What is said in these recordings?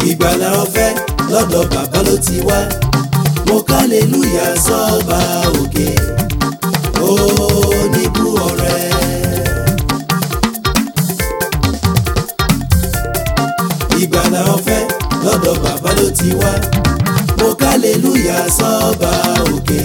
ìgbàlà ọ̀fẹ́ lọ́dọ̀ bàbá ló ti wá mo kálẹ̀lúyà sọ́ba òkè oníbú ọ̀rẹ́. ìgbàlà ọ̀fẹ́ lọ́dọ̀ bàbá ló ti wá mo kálẹ̀lúyà sọ́ba òkè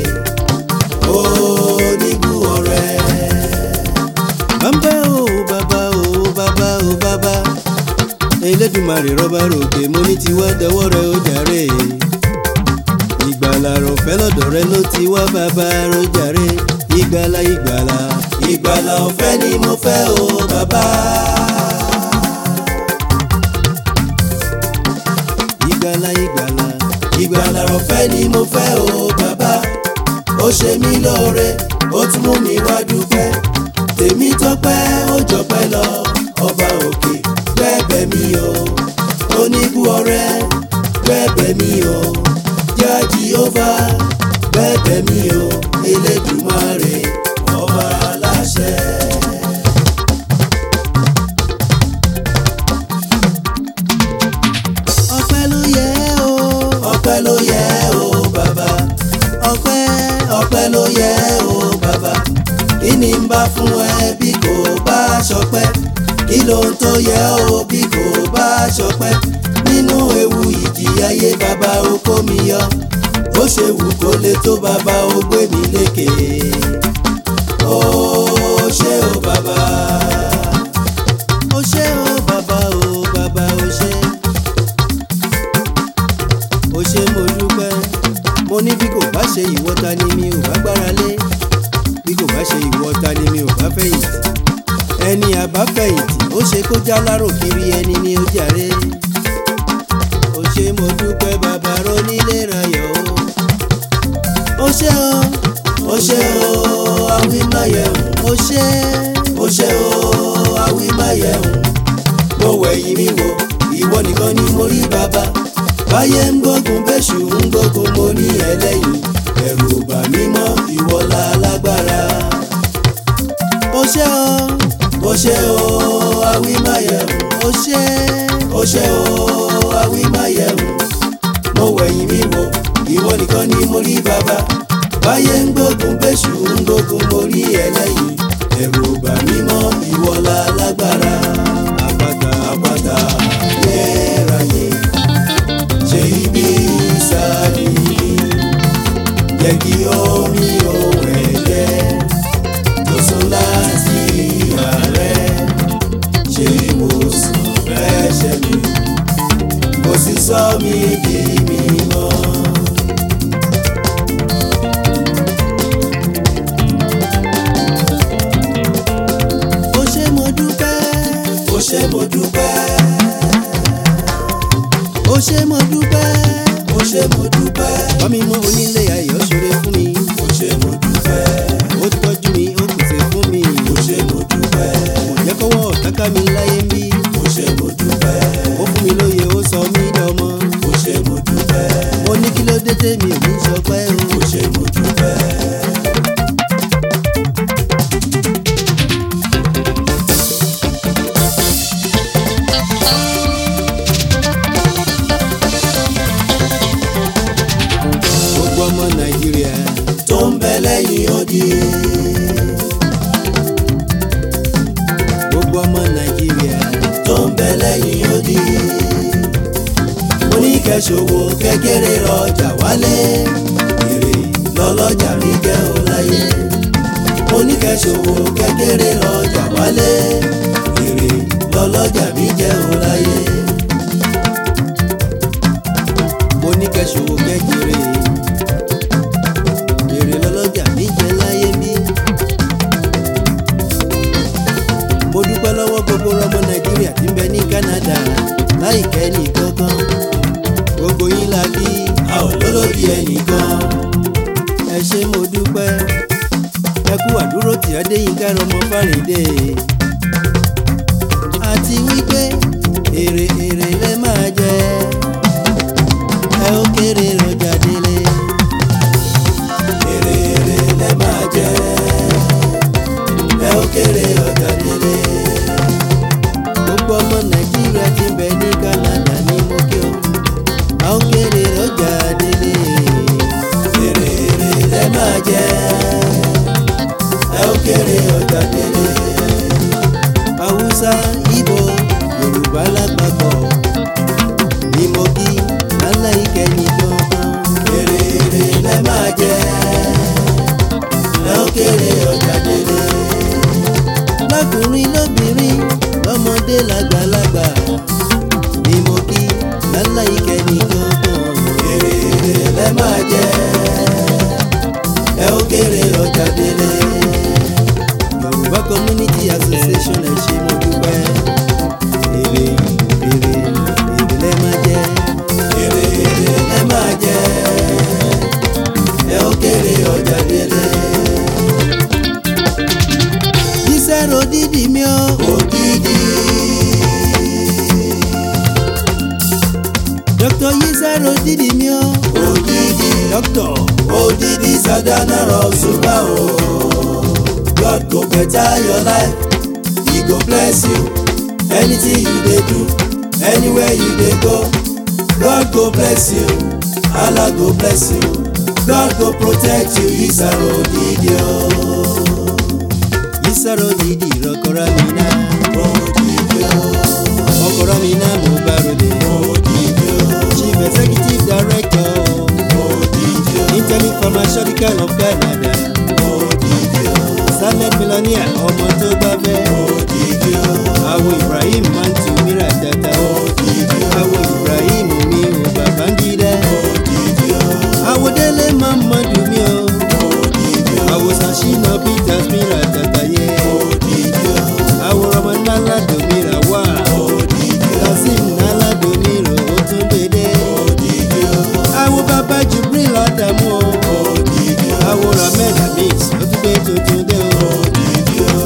oníbú ọ̀rẹ́. bàbá o bàbá o bàbá o bàbá Elédùmarè rọ́bà rògbè mo ní tiwa dọwọ́ rẹ ó jàre ìgbàlà rọ̀fẹ́ lọ́dọ̀ rẹ ló ti wá bàbá rojàre ìgbàlà ìgbàlà ìgbàlà ọ̀fẹ́ ni mo fẹ́ o bàbá. ìgbàlà ìgbàlà ìgbàlà ọ̀fẹ́ ni mo fẹ́ o bàbá. ó ṣe mí lóore ó tún mú mi wá dúpẹ́. tèmi tọ́pẹ́ ó jọpẹ́ lọ ọba òkè gbẹ́bẹ̀ mi o. oníbú ọrẹ́ gbẹ́bẹ̀ mi o. yá Jèhófà gbẹ́bẹ̀ mi o. Elédùmarè ọba aláṣẹ. ọpẹ́ ló yẹ o ọpẹ́ ló yẹ o bàbá. ọpẹ́ ọpẹ́ ló yẹ o bàbá kí ni n bá fún ẹ bí kò bá ṣọpẹ́ kí ló ń tó yẹ o bí kò bá ṣọpẹ́ nínú ewu ìjì ayé bàbá o kó mi yọ ó ṣe wù kó lè tó bàbá o gbé mi lékè ó ṣé o bàbá o ṣé o bàbá o bàbá o ṣé o ṣé mo dúpẹ́ mo ní bí kò bá ṣe ìwọ ta ni mi ò bá gbára lé bí kò bá ṣe ìwọ ta ni mi ò bá fẹ̀yìntì ẹni àbá fẹ̀yìntì ó ṣe kó já lárò kiri ẹni ni ó jàre o ṣé mo dúpẹ́ bàbá ronílé rayọ̀ o o ṣé o ó ṣé o awímáyẹ̀hùn o ṣé ó ṣé o awímáyẹ̀hùn mo wẹ̀yìn mi wò ìwọ nìkan ni mo rí bàbá báyé ń gbógun bẹ́ṣù ń gbógun mo ní ẹlẹ́yìn ẹ̀rù ò bà mí mọ́ ìwọ la lágbára o ṣé o ó ṣé o awímáyẹ̀hùn o ṣé ó ṣé o awímáyẹ̀hùn mo wẹ̀yìn mi wò ìwọ nìkan ni mo rí bàbá báyé ń gbógun bẹ́ṣù ń gbógun mo rí ẹlẹ́yìn ẹ̀rù ò bà mí mọ́ ìwọ la lágbára àpáta àpáta yẹ́ráyé ṣe ibi ìsáàdì jẹ́ kí omi òun ẹ̀jẹ̀ tó sún láti ìhà rẹ̀ ṣe ìwòsàn ẹ̀ṣẹ̀ mi kò sì sọ mí di mímọ́. o ṣé mo dúpẹ́ ó ṣé mo dúpẹ́ o ṣé mo dúpẹ́ ó ṣé mo dúpẹ́ bámi mọ onílé ayọ̀ ṣoore fún mi ó ṣé mo dúpẹ́ ó tọ́jú mi ó pèsè fún mi ó ṣé mo dúpẹ́ kò jẹ́ kọ́wọ́ ọ̀táká mi láyé ń bí ó ṣé mo dúpẹ́ ó fún mi lóye ó sọ mí dọmọ ó ṣé mo dúpẹ́ mo ní kí ló dé tèmi ò ní sọpẹ́ o ó ṣé mo dúpẹ́. gbogbo ọmọ nàìjíríà tó ń bẹ lẹ́yìn odi gbogbo ọmọ nàìjíríà tó ń bẹ lẹ́yìn odi oníkẹ́sòwò kékeré rọjà wálé èrè lọ́lọ́jà mi jẹ́ ò láyé oníkẹ́sòwò kékeré rọjà wálé èrè lọ́lọ́jà mi jẹ́ ò láyé mo ní kẹsòwò kékeré èrè lọ́lọ́jà mi jẹ láyé mi. mo dúpẹ́ lọ́wọ́ gbogbo ọmọ nàìjíríà tí ń bẹ ní Canada láìkẹ́ ní kankan gbogbo yín la kí a ò lólódì ẹnìkan ẹ ṣé mo dúpẹ́ ẹ kú àdúró tí adéyínká rọmọ fárédé àti wípé èrè èrè lẹ máa jẹ ẹ ó kéré rọjà délé èrè èrè lẹ máa jẹ ẹ ó kéré ọjà délé gbogbo ọmọ nàìjíríà tí ń bẹ ní Canada ní mo kí o lápapọ̀ ni mo kí lálẹ́ ìkẹyìn gangan. èrè èrè lẹ máa jẹ ẹ ó kéré ọjà délé. lákùnrin lóbìnrin lọ́mọdé lágbàlagbà ni mo kí lálẹ́ ìkẹyìn gangan. èrè èrè lẹ máa jẹ ẹ ó kéré ọjà délé. Yorùbá Community Association ẹ ṣé mo dúpẹ́ èrè èrè èrè lẹ máa jẹ. èrè èrè lẹ máa jẹ ẹ ó kéré ọjà délé. Yísẹ́rò dídì mi ó. ògidì Dr. Yísẹ́rò dídì mi ó. ògidì Dr. ògidì sadana rọ ṣùgbọ́n o. God go better your life he go bless you anything you dey do anywhere you dey go God go bless you Allah go bless you God go protect you Yísẹ́rò ògidì o. Yísẹ́rò dídì rọkọrọ mi náà. ògidì o. ọkọrọ mi náà mo bá rọlẹ̀. ògidì o. Chief Executive Director ògidì o. Intellect Pharmaceutical of Canada. ògidì o. Silent Millionaire ọmọ tó bá fẹ́. ògidì o. Àwo Ibrahim Mantu Mira Tata. ògidì o. Àwo Ibrahim mi ò Babangida. ògidì o. Àwo Délé Mamadu mi o. ògidì o. Àwo Sashina Peters Mira Tata yẹ. ògidì o. Àwo Roman Nalado Mira wá. ògidì o. Kasim Nalado Mira ó tún gbèdé. ògidì o. Àwo Baba Jubril Adamu o. ògidì o. Àwo Rahmed Hamis ó tún gbé tuntun dé o. ògidì o.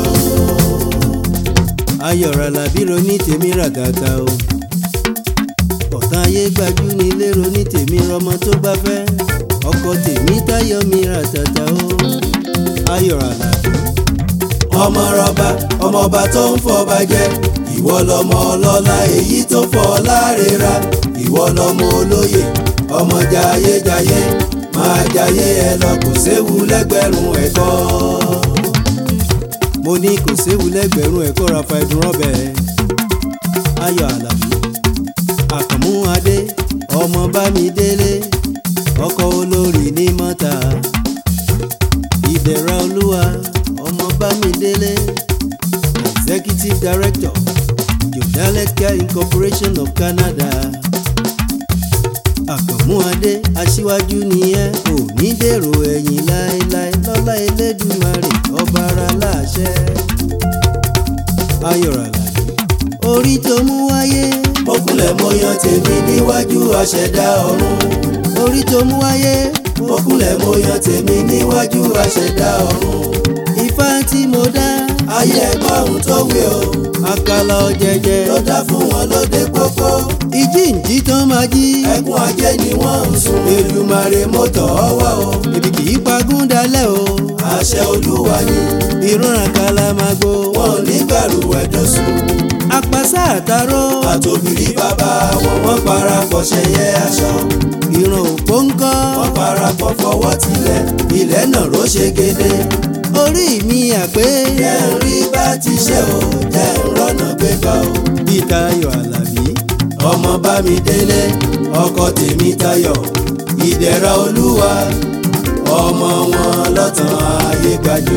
ayọ̀rọ̀ làbírò ní tèmi ràgàtà o ọ̀tá ayé gbajú ní lérò ní tèmi rọmọ tó bá fẹ́ ọkọ tèmi táyọ̀ mi ràtàtà o ayọ̀rọ̀ làbí ọmọ rọba ọmọọba tó ń fọba jẹ ìwọ lọmọ ọlọ́lá èyí tó fọ lárera ìwọ lọmọ olóyè ọmọ jayéjayé máa jayé ẹ lọ kò séwu lẹ́gbẹ̀rún ẹ̀kọ́. mo ní kò séwu lẹ́gbẹ̀rún ẹ̀kọ́ rafa ẹ̀dùn rọ́bẹ̀ ayọ̀ àlàbí àkànmú adé ọmọ bámidélé ọkọ olórí ní mọ́ta ìdẹ̀ra olúwa ọmọ bámidélé executive director jodalet care incorporation of canada àkànmú adé aṣíwájú nìyẹn kò ní dèrò ẹ̀yìn láéláé lọ́lá elédùmarè ọba ara láṣẹ ayọ̀rọ̀ àlàyé orí tó mú wáyé mo kúnlẹ̀ mo yan tèmi níwájú aṣẹ̀dá ọ̀run orí tó mú wáyé mo kúnlẹ̀ mo yan tèmi níwájú aṣẹ̀dá ọ̀run ifá tí mo dá ayé ẹgbọ́n ohun tó wí o àkàlà ọ̀jẹ̀jẹ̀ ló dá fún wọn lóde pópó ìjíǹjí tán máa jí ẹkún ajé ni wọ́n ń sun Èdùmàrè mo tọ̀ ọ́ wá o ebi kì í pagún dalẹ̀ o àṣẹ olúwa ni ìrún àkàlà máa gbó wọn ò ní gbàrú ẹ̀dọ̀ sùn apàṣà àtàrò àtòbìrí bàbá wọn wọ́n parapọ̀ ṣẹyẹ aṣọ ìran òpó ń kọ́ wọ́n parapọ̀ fọwọ́ tilẹ̀ ilẹ̀ náà ló ṣe gédé orí mi àpé jẹ́ ń rí bá ti ṣe o jẹ́ ń rọ́nà gbégbá o bíi Táyọ̀ Àlàbí ọmọ bá mi délé ọkọ tèmi tayọ̀ ìdẹ̀ra olúwa ọmọ wọn lọ́tàn ayé gbajú.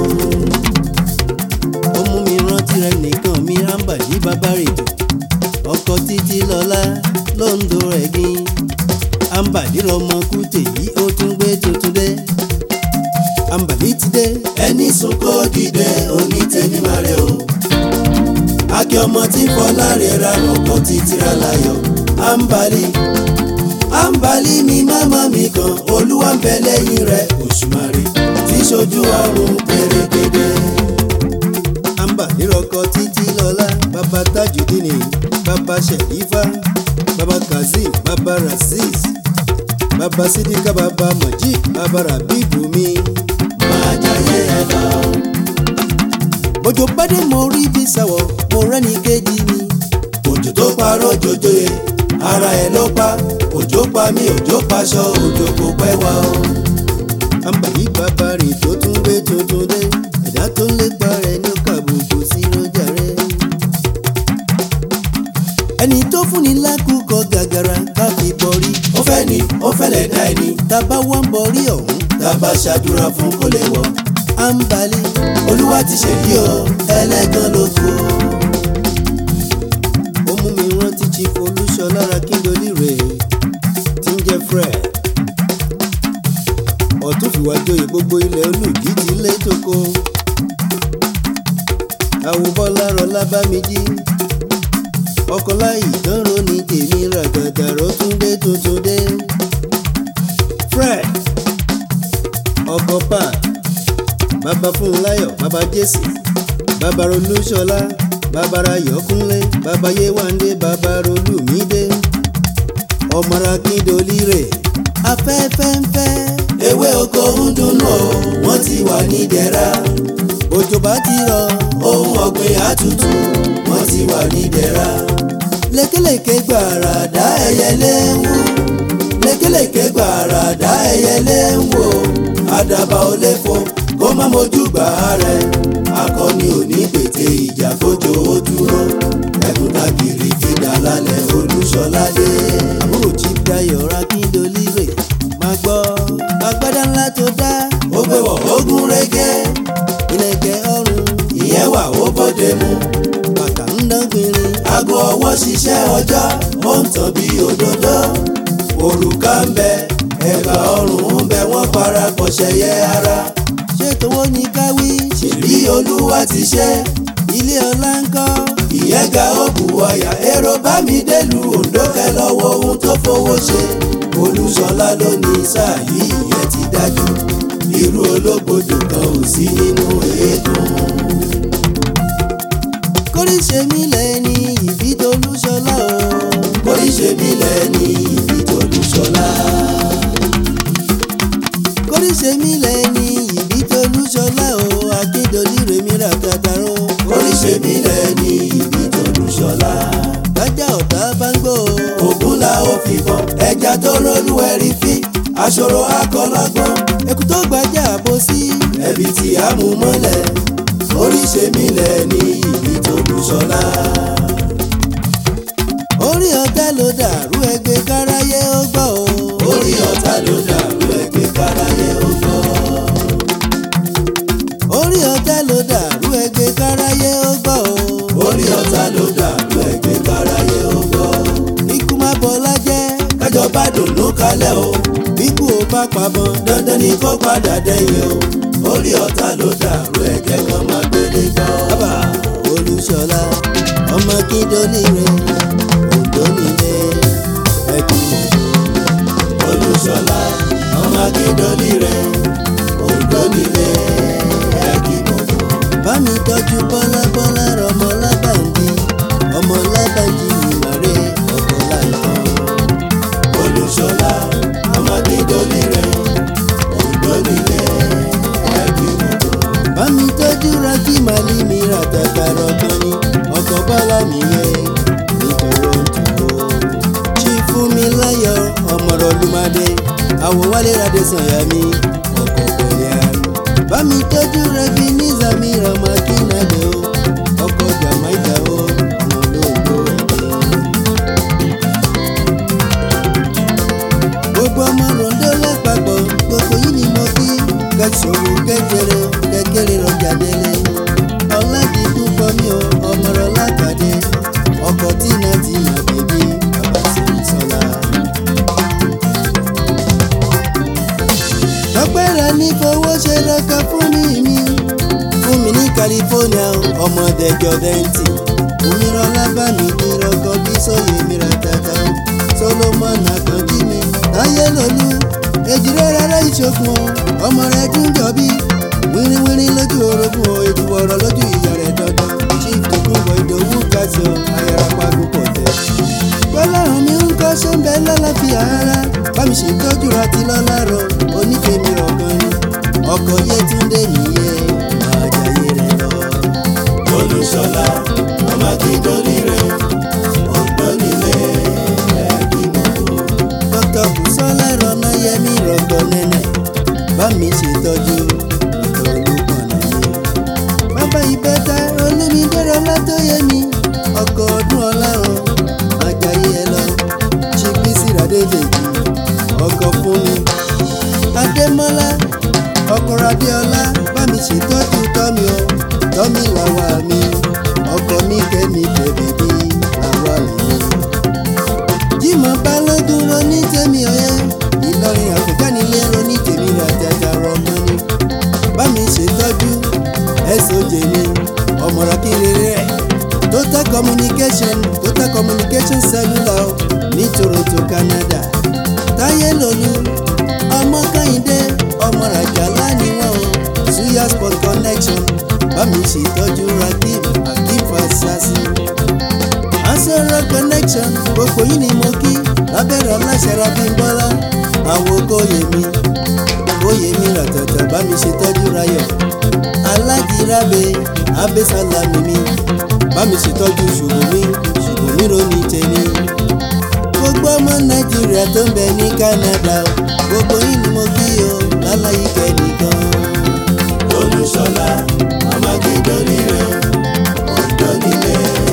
ó mú mi rántí rẹ nìkan mi rámbà yí bàbá rètò ọkọ títí lọlá lóńdó ẹ̀gbin àǹbàdí lọmọ kùtè yìí ó tún gbé tuntun dé àǹbàdí ti dé ẹni sunkó dìde òní tèmi máa rẹ o. akí ọmọ tí fọlá rẹ̀ ra ọkọ̀ títí ra láyọ̀ àǹbálí àǹbálí mi máma mi kan olúwa ń bẹ lẹ́yìn rẹ̀ òṣùmàrè tí ṣojú ọrùn pèrègèdè. àǹbàdí lọkọ títí lọlá bàbá tajudini bàbá sherifa bàbá kazeem bàbá razeez bàbá sidika bàbá majid bàbá rabibu mi. máa jayé ẹ lọ. bójú bádé mo rí bí sáwọ mo rẹ́ni kejì mi. òjò tó parọ́ jòjò yẹ ara ẹ̀ ló pa òjò pa mí òjò paṣọ òjò kò pẹ́ wá o. àǹbàdí bàbá rè tó tún gbé tuntun dé ẹ̀dá tó ń lépa rẹ̀ ní kàbùkù sí lọ́jà rẹ̀. ẹni tó fúnni lákòókò gàgàrà ká fi bọrí. ó fẹ́ ni ó fẹ́lẹ̀ dá ẹni tábà wá ń bọrí ọ̀hún tá a bá ṣàdúrà fún kó lè wọ̀ à ń balẹ̀. olúwa ti ṣèyí o ẹlẹ́gàn ló kù. ó mú mi rántí chief olúṣọlá akíndolí rẹ̀ tí ń jẹ́ fred ọ̀tún fìwà joyè gbogbo ilẹ̀ olùjí ti lé tóko àwòbọ́lá rọlá bá mi jí ọkọláyì dánrò ní tèmi ràgàdà rọ́túndé tuntun dé fred ọkọ park bàbá fúnláyọ̀ bàbá jésì bàbá olúṣọlá bàbá rayọ̀kúnlé bàbá yéwándé bàbá olùmídé ọmọra kíndolí rẹ̀ afẹ́fẹ́ ń fẹ́ ewé oko ń dunnú o wọ́n ti wà ní dẹ̀ra òjò bá ti rọ̀ ohun ọ̀gbìn àtútù wọ́n ti wà ní dẹ̀ra lékelèké gbàrà dá ẹyẹlé ń wò lékelèké gbàrà dá ẹyẹlé ń wò àdàbà ò lè fò kó má mojú gbà á rẹ akọni ò ní pète ìjà kójó ó dúró ẹkùn tàgìrì fìdá lálẹ́ olúṣọlá dé. àbúrò chief dayo akíndolí rẹ̀ máa gbọ́ agbádá ńlá tó dá ó gbé wọ̀ ogún régé ìlẹ̀kẹ̀ ọrùn ìyẹn wà ó bọ́dé mu bàtà ń dán gbinrin aago ọwọ́ ṣiṣẹ́ ọjọ́ ó ń tàn bí òdòdó òrùka ń bẹ ẹ̀gbà ọrùn ń bẹ wọ́n parapọ̀ ṣẹ̀yẹ ara ṣé tówó ní káwí ṣèbí olúwa ti ṣe ilé ọlá ń kọ́ ìyẹn ga ó bù ọyà èrò bá mi délùú Oǹdó kẹ lọ́wọ́ ohun tó fowó ṣe olúṣọlá ló ní sáà yìí ìyẹn ti dájú irú ológbòdò kan ò sí nínú èédùn. kórìṣe mi lẹ́ni ìbí tolúṣọlá o oríṣẹ́ mi lẹ́ni ìbí tolúṣọlá. kórìṣe mi lẹ́ni ìbí tolúṣọlá o akíndolí rẹ̀ mi rà kàtàró oríṣẹ́ mi lẹ́ni ìbí tolúṣọlá. bájà ọ̀tá bá ń gbọ́ o ògún la ó fi bọ̀ ẹja tó rólú ẹ̀rí fi aṣọrò akọlọ́gbọ́n ẹkú tó gbàjà bó sí ẹbí tí a mú mọ́lẹ̀ oríṣẹ́ mi lẹ́ni ìbí tolúṣọlá. orí ọ̀tá ló dàrú ẹgbẹ́ káráyé ó gbọ́ o orí ọ̀tá ló dàrú ẹgbẹ́ káráyé ó gbọ́. orí ọ̀tá ló dàrú ẹgbẹ́ káráyé ó gbọ́ o orí ọ̀tá ló dàrú ẹgbẹ́ káráyé ó gbọ́. ikú má bọ́lá jẹ́ kájọ bá dùnú kalẹ̀ o bíkú ò bá pabọ́n dandan ni kó padà dẹ́yìn o orí ọ̀tá ló dàrú ẹgbẹ́ kan máa gbélé gbọ́. bàbá olùṣọlá ọmọ kíndolí rẹ̀ òǹdó nílé ẹkú olùṣọlá ọmọ akíndọ́lì rẹ̀ òǹdó nílé ẹ̀kí gbogbo. bá mi tọ́jú bọ́lá bọ́lá rọmọ lábàǹdì ọmọ lábàǹdì ìmọ̀rẹ́ ọkọ̀ láìpẹ́. olùṣọlá ọmọ akíndọ́lì rẹ̀ òǹdó nílé ẹ̀kí gbogbo. bá mi tọ́jú rákì màlí mi rà tàtà rọ̀kan ni ọkọ̀ bọ́lá mi yẹ ní toronto. ṣí fún mi láyọ̀ ọmọọ̀rọ̀ lùmàdé àwọ̀ wálé radé sànyà mi ọkọ̀ pẹ̀lẹ́ àrùn. bá mi tọ́jú rẹ́bí ní zamira makinade o ọkọ̀ jamaika o ọmọ olóògbé ẹ̀dẹ́. gbogbo ọmọ rondo lápapọ̀ gbogbo yìí ni mo kí kẹsòwò kékeré kékeré rọjà délé ọ̀làdì púpọ̀ mi ò ọmọọ̀rọ̀ lákàdé ọkọ̀ tí náà ti mà bèbí bàbá sí sọlá. tọ́pẹ́rẹ́ ní fowó ṣe lọ́kọ̀ fún mi mi fún mi ní California ọmọdé jọdẹ́ntì òmíràn lábàmì ní rọkọ bí sóyè mìíràn tata Solomon àkànjí mi táyé lòlú èjìrè rárá ìṣòkun ọmọ rẹ dúnjọ bí wíríwírí lójú orogún o ètò ọ̀rọ̀ lójú ìyá rẹ̀ dandan chief tokunbo ìdòwú kásì o ayárapá púpọ̀ tẹ̀. gbọ́láhùn mi ń kọ́ sóńbẹ́ lálàáfíà rárá bámi ṣètọ́jú rántí lọ́lárọ̀ oníkèmí ọ̀kan ni ọkọ̀ yétúndé nìyẹn máa jayé rẹ̀ lọ. olùṣọlá ọmọ akíndọ́lì rẹ̀ òǹdó nílé ẹ̀kí gbogbo. dókítà bùsọ́lá rọ̀nà yẹmí rọ̀gbọ̀ nẹ́nẹ̀ bá mi ṣètọ́jú ọ̀tọ̀ olùkọ́nà mi. bàbá ìbẹ́ta olúmídẹ́rọ̀ látọ́yẹmí ọkọ̀ ọdún ọlárun adédèjì ọkọ̀ fún mi adémọ́lá ọkọ̀ adéọlá bá mi ṣètọ́jú tọ́mi o tọ́mi làwa mi ọkọ̀ mi kẹ́mi bẹ̀bẹ̀ bí làwa mi. jimoh balógun ro ní tèmi ọ̀yẹ́ ìlọrin àfọ̀jánilé ro ní tèmi ràjàjà rọ̀mọ́ ni bá mi ṣètọ́jú ẹ̀sọ́jẹ̀ ni ọmọọ̀rọ̀ kí rere ẹ̀ total communication total communication cellular o ní toronto canada táyé lòlú ọmọ kẹ́hìndé ọmọ ràjàlá ni wọ́n o suya sport connection bá mi ṣètọ́jú rakim akim fasasi asọ̀rọ̀ connection gbogbo yìí ni mo kí lábẹ́rẹ́ ọláṣẹ́ra bímbọ́lá àwọn okòyè mi oyè mi ràtàtà bá mi ṣètọ́jú rayọ̀ alájìrábẹ abẹ́sálàmì mi bá mi ṣètọ́jú ṣùgbọ́n mi ṣùgbọ́n mi ro ní tẹ̀lé gbogbo ọmọ nàìjíríà tó ń bẹ ní canada o gbogbo yìí ni mo kí o láláyé kẹ́nìkan. olùṣọlá ọmọgídọ́lì rẹ̀ ọ̀dọ́nilé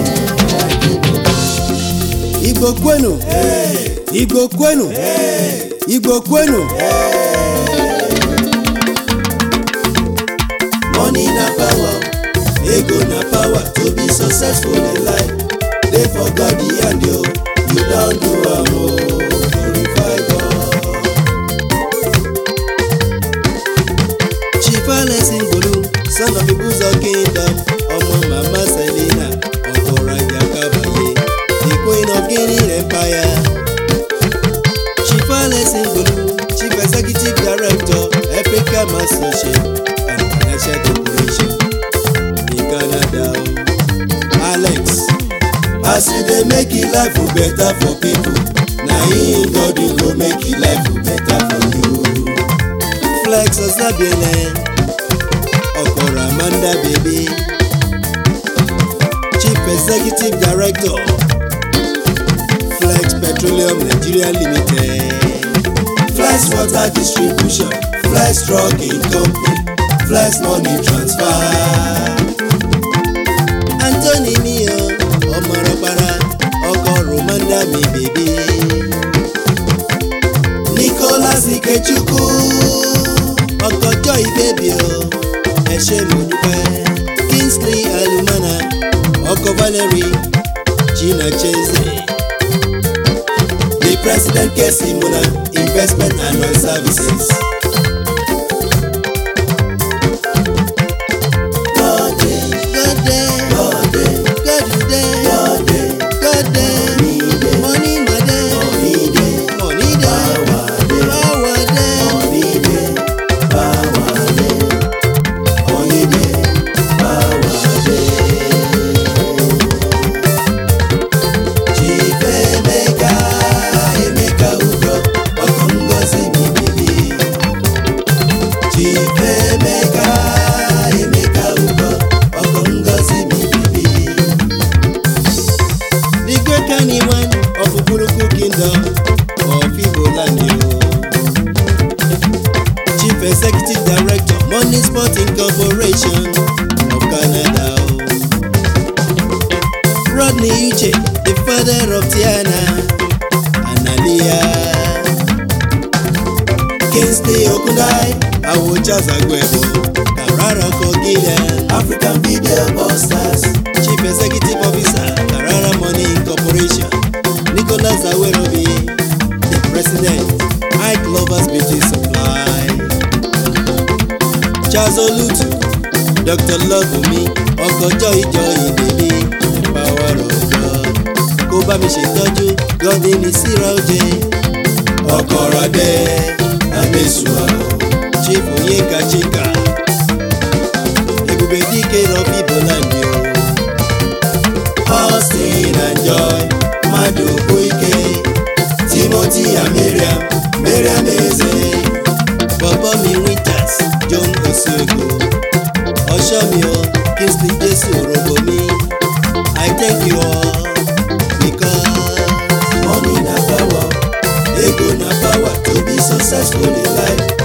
igbo kwenu igbo kwenu igbo kwenu. money na power ego na power to be successful in life dey for god the hand o you don do am o glorify god. chief alexin gbolu son of ibuzo kingdom ọmọ mama selina ọkọraja kabaye the queen of guinea empire chief alexin gbolu chief executive director africa association and financial corporation ní canada o alex as you dey make e life better for people na him god go make e life better for you. flex osabiene ọkọrọ amanda baby chief executive director flex petroleum nigeria limited flex water distribution flex trucking company flex money transfer. anthony niyo ọmọ rọpara ọkọ romanda mi baby nicholas ikechukwu ọkọ joy baby o ẹ ṣé mo dúpẹ́ kingsley alumana ọkọ valerie gina cheze. the president kesi muna investment and oil services. God dey, Good day. God dey, Good day. God dey, Good day. Money my day. money dey, Money day. power dey, Power day. money dey, power dey, money dey, power dey. Chief Emeka, Emeka Udo, ọkọ Ngozi mi bibi. Chief Emeka, Emeka Udo, ọkọ Ngozi mi bibi. The great Kanye one of Uburuku kingdom of Igbo land yo. Chief executive director Money Sporting Corporation of Canada o. Rodney Uche the father of Tiana and Aliyah. Kingsley Okundai Awocha Zagwebo Karara Kogilian African Video Busters. Chief Executive Officer Carrara Money Corporation Nicholas Awerobi the President Ike Lovers Beauty Supply Charles Olutu Dr. Lovumi ọkọjọ́ ìjọ ìbèbí the power of God kó bá mi ṣètọ́jú gọ́dí ní síra oje ọkọ̀rọ̀ dẹ́ amẹ́sùá. Chief Onyeka Chika Ebube Dike Rọ̀bì Bọ́láńdì o. Austin and Joy, Madu Koike, Timothy and Miriam, Miriam Eze. bọ̀bọ̀ mi winters john osuego ọ̀ṣọ́ mi o kingsley jésù òròbó mi i thank you all because Money na power, ego na power to be successful in life.